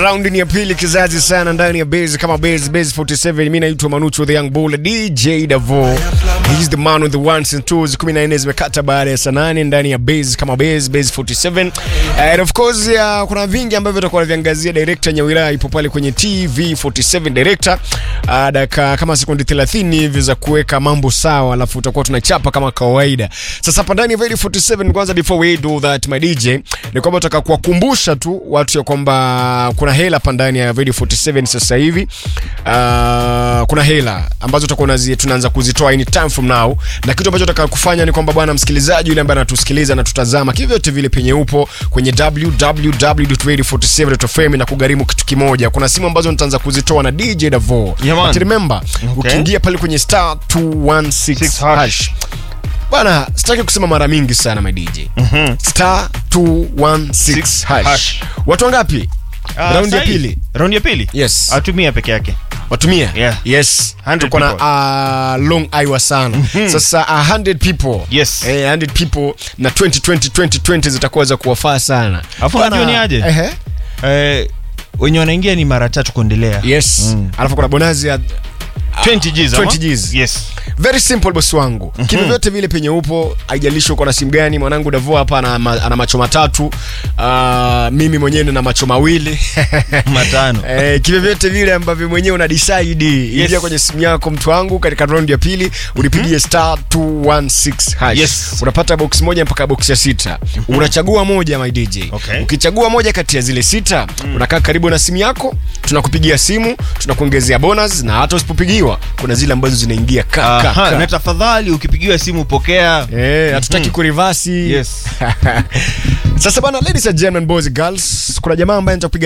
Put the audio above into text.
Raundi ni ya pili kizazi sana ndani ya base kama base base 47. Mimi naitwa Manucho the Young Bull DJ Davo. He's the man with the ones and twos. 14 zimekata baada ya saa 8 ndani ya base kama base base 47. And of course uh, kuna vingi ambavyo tutakuwa tunaviangazia. Director Nyawira ipo pale kwenye TV 47 director. Uh, dakika kama sekundi 30 hivi za kuweka mambo sawa, alafu tutakuwa tunachapa kama kawaida. Sasa hapa ndani ya Very 47 kwanza, before we do that my DJ, ni kwamba tutaka kuwakumbusha tu watu ya kwamba kuna hela hapa ndani ya Radio 47 sasa hivi. Uh, kuna hela ambazo tutakuwa tunazi- tunaanza kuzitoa any time from now, na kitu ambacho tutaka kufanya ni kwamba bwana msikilizaji yule ambaye anatusikiliza na tutazama kivyote vile penye upo kwenye www.radio47.fm na kugharimu kitu kimoja. Kuna simu ambazo nitaanza kuzitoa na DJ Davo. Yeah, man. But remember, Okay. ukiingia pale kwenye star 216 Six hash hash. bwana sitaki kusema mara mingi sana my DJ star 216 hash. hash. watu wangapi Ah, raundi ya sahi. pili Raundi ya pili? Yes. Atumia peke yake. watumia Yeah. yes 100 tuko na people. uh, long aiwa sana sasa uh, 100 people Yes. eh, 100 people na 2020 2020 zitakuwa za kuwafaa sana Alafu Bwana, unajua ni aje? ehe. Eh, wenye wanaingia ni mara tatu kuendelea. yes Mm. alafu kuna bonazi ya 20 Gs ama? 20 Gs. Yes. very simple boss wangu mm kivyovyote vile penye upo haijalishi uko na simu gani mwanangu davo hapa ana, ma- ana macho matatu uh, mimi mwenyewe nina macho mawili Matano. Eh, kivyovyote vile ambavyo mwenyewe una decide ingia kwenye simu yako mtu wangu katika round ya pili ulipigie star 216 hash Yes. unapata box moja mpaka box ya sita unachagua moja my DJ Okay. ukichagua moja kati ya zile sita unakaa karibu na simu yako tunakupigia simu tunakuongezea bonus na hata usipopigiwa kuna zile ambazo zinaingia ka, ka, Aha, ka. na tafadhali ukipigiwa simu pokea. Eh, hatutaki kurivasi Yes. sasa bana ladies and gentlemen boys and girls kuna jamaa ambaye nitakupiga